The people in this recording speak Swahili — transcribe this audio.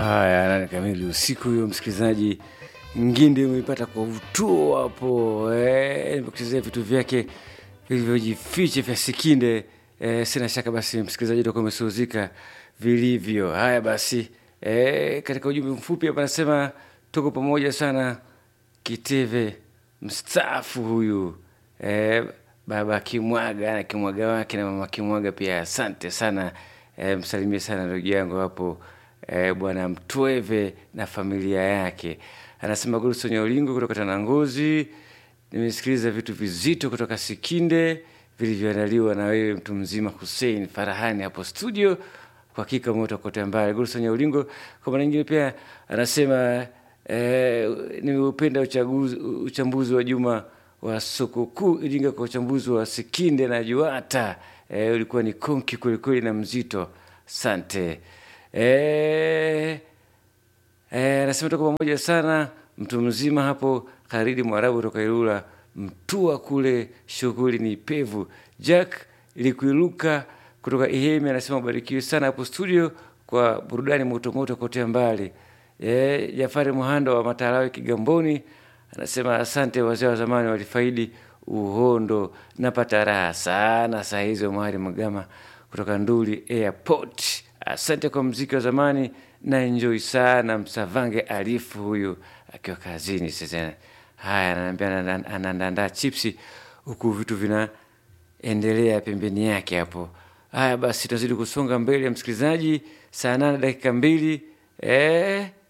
Haya, nane kamili usiku huyo, msikilizaji nginde umeipata kwa utuo hapo eh, nimekuchezea vitu vyake vilivyojificha vya Sikinde eh, sina shaka basi msikilizaji utakuwa umesuzika vilivyo. Haya basi eh, katika ujumbe mfupi hapa anasema tuko pamoja sana, Kiteve mstaafu huyu eh, baba Kimwaga na Kimwaga wake na mama Kimwaga pia, asante sana eh, msalimie sana ndugu yangu hapo eh, bwana Mtweve na familia yake. Anasema Gulson Nyolingo kutoka Tanangozi, nimesikiliza vitu vizito kutoka Sikinde vilivyoandaliwa na wewe mtu mzima Hussein Farahani hapo studio. Kwa hakika moto kote mbali. Gulson Nyolingo kwa maana nyingine pia anasema eh, nimeupenda uchaguzi uchambuzi wa Juma wa soko kuu Iringa kwa uchambuzi wa Sikinde na Juata. Eh, ulikuwa ni konki kwelikweli na mzito. Sante. Eh, eh, anasema tuko pamoja sana mtu mzima hapo Kharidi Mwarabu kutoka Ilula Mtua kule, shughuli ni pevu. Jack Likuiluka kutoka Ihemi anasema ubarikiwe sana hapo studio kwa burudani motomoto kote mbali. E, Jafari Muhando wa Matalawi Kigamboni anasema asante, wazee wa zamani walifaidi uhondo. Napata raha sana saa hizo. Mwari Magama kutoka Nduli Airport, asante kwa mziki wa zamani na enjoy sana. Msavange Alifu huyu akiwa kazini sasa. Haya, ananiambia anaandaa chipsi huku vitu vinaendelea pembeni yake hapo. Haya basi, tunazidi kusonga mbele ya msikilizaji, saa nane dakika mbili eh